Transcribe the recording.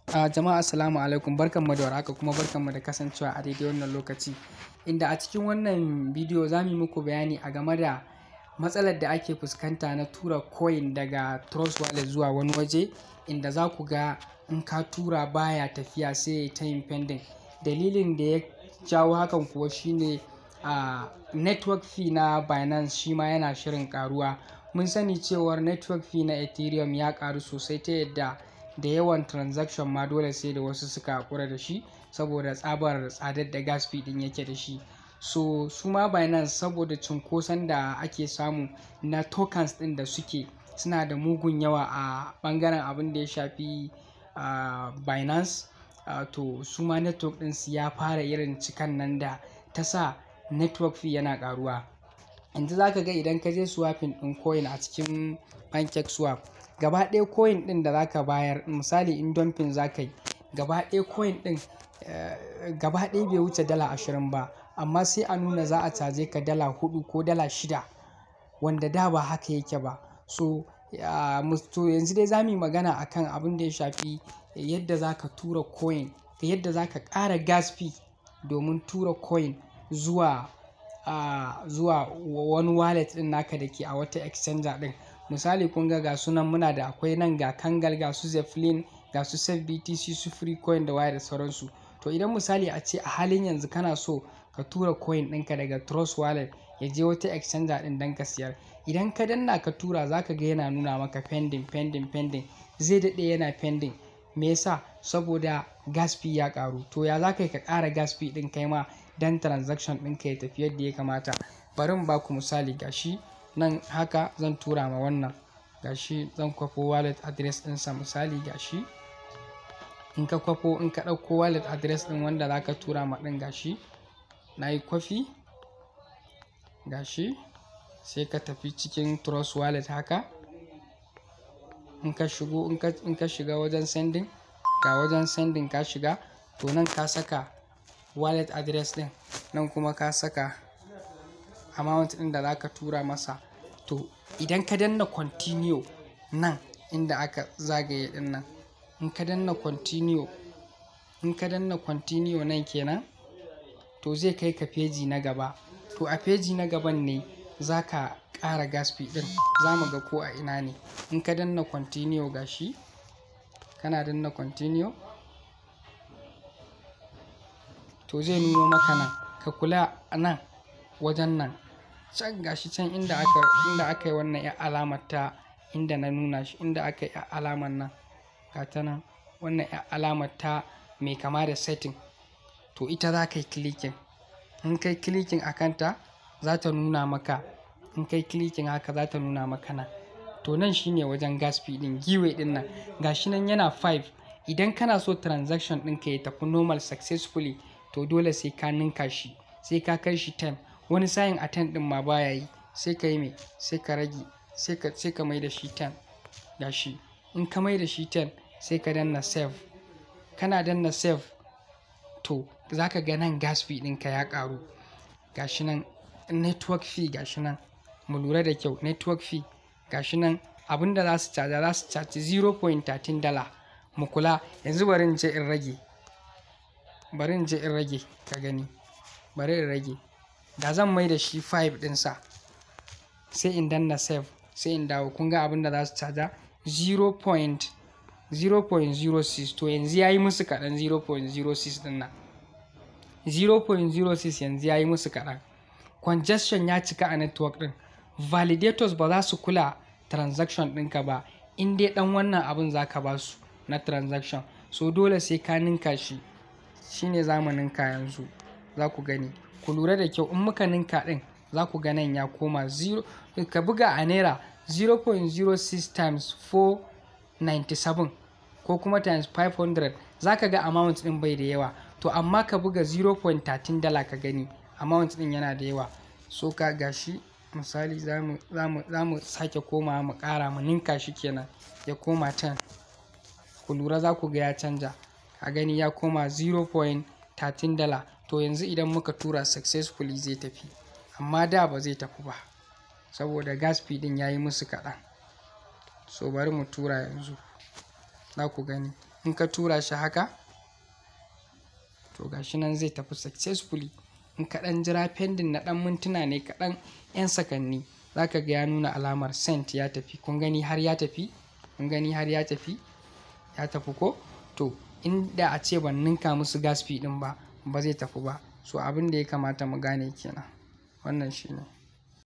A jama'a assalamu alaikum barkanmu da warhaka kuma barkanmu da kasancewa a daidai wannan lokaci inda a cikin wannan bidiyo za mu yi muku bayani a game da matsalar da ake fuskanta na tura coin daga Trust Wallet zuwa wani waje inda za ku ga in ka tura baya tafiya sai ya ta yin pending dalilin da ya jawo hakan kuwa shine a network fee na Binance shi ma yana shirin karuwa mun sani cewar network fee na Ethereum ya karu sosai ta yadda da yawan transaction ma dole sai da wasu suka hakura da shi saboda tsabar tsadar da gas fee din yake da shi so su ma Binance saboda cunkoson da ake samu na tokens din da suke suna da mugun yawa a bangaren abin da ya shafi uh, Binance uh, to su ma network din su ya fara irin cikan nan da ta sa network fee yana karuwa yanzu za ka ga idan ka je swapping din coin a cikin pancake swap gaba ɗaya coin ɗin da zaka bayar misali in dumping za ka yi gaba ɗaya coin ɗin gaba ɗaya bai wuce dala ashirin ba amma sai a nuna za a caje ka dala hudu ko dala shida wanda da ba haka yake ba so to yanzu dai za mu yi magana akan abin da ya shafi yadda za ka tura coin da yadda za ka ƙara gas fee domin tura coin zuwa uh, zuwa wani wallet ɗin naka da ke a wata exchanger ɗin misali kun ga ga sunan muna da akwai nan ga kangal ga su zeflin ga su sef btc su free coin da waya da sauransu to idan misali a ce a halin yanzu kana so ka tura coin ɗinka daga trust wallet ya je wata exchanger ɗin don ka siyar idan ka danna ka tura za ka ga yana nuna maka pending pending pending zai daɗe yana pending me yasa saboda gas fee ya ƙaru to ya za ka yi ka ƙara gas fee ɗin kai ma dan transaction ɗinka ya tafi yadda ya kamata bari mu ba ku misali gashi nan haka zan tura ma wannan gashi zan kwafo wallet address ɗinsa misali gashi in ka kwafo in ka ɗauko wallet address ɗin wanda za ka tura ma ɗin gashi na yi kwafi gashi sai ka tafi cikin trust wallet haka in ka shigo in ka shiga wajen sending ga wajen sending ka shiga to nan ka saka wallet address ɗin nan kuma ka saka amount ɗin da zaka tura masa to idan ka danna continue nan inda aka zagaye ɗin nan in ka danna continue in ka danna continue nan kenan to zai kai ka feji na gaba to a feji na gaban ne za ka ƙara gas fee ɗin za mu ga ko a ina ne in ka danna continue gashi kana danna continue to zai nuno maka nan ka kula a nan wajen nan can gashi can inda aka inda aka yi wannan ya alamar ta inda na nuna shi inda aka yi alamar nan ga ta nan wannan ya alamar ta mai kama da setting to ita za ka yi clicking in kai clicking a kanta za ta nuna maka in kai clicking haka za ta nuna maka nan to nan shine wajen gas fee din giwe din nan gashi nan yana 5 idan kana so transaction ɗinka ya tafi normal successfully to dole sai ka ninka shi sai ka kai shi 10 wani sayin a 10 din ma baya yi sai ka yi mai sai ka rage sai ka sai ka mai da shi 10 gashi in ka mai da shi 10 sai ka danna save kana danna save to zaka ga nan gas fee ɗinka ya ƙaru gashi nan network fee gashi nan mu lura da kyau network fee gashi nan abinda za su caja za su caji 0.13 dala mu kula yanzu bari in je in rage bari in je in rage ka gani bari in rage da zan mai da shi 5 ɗinsa sai in danna save sai in dawo kun ga abin da za su caja 0.06 to yanzu ya yi musu kaɗan 0.06 ɗin nan 0.06 yanzu ya yi musu kaɗan congestion ya cika a network ɗin validators ba za su kula transaction ɗinka ba in dai ɗan wannan abin za ka ba su na transaction so dole sai ka ninka shi shine zamanin ka yanzu za ku gani ku lura da kyau in muka ninka ɗin za ku ga nan ya koma 0 ka buga a naira 0.06 times 497 ko kuma times 500 za ka ga amount ɗin bai da yawa to amma ka buga 0.13 dala ka gani amount ɗin yana da yawa so ka gashi misali za mu sake koma mu ƙara mu ninka shi kenan ya koma 10 ku lura za ku ga ya canja a gani ya koma 0.13 dala to yanzu idan muka tura successfully zai tafi amma da ba zai tafi ba saboda gas fee din ya yi musu kaɗan so bari mu tura yanzu za ku gani in ka tura shi haka to gashi nan zai tafi successfully in ka ɗan jira pending na ɗan mintuna ne kaɗan 'yan sakanni za ka ga ya nuna alamar sent ya tafi kun gani har ya tafi kun gani har ya tafi ya tafi ko to inda a ce ban ninka musu gas fee ɗin ba ba zai tafi ba so abin da ya kamata mu gane kenan wannan shine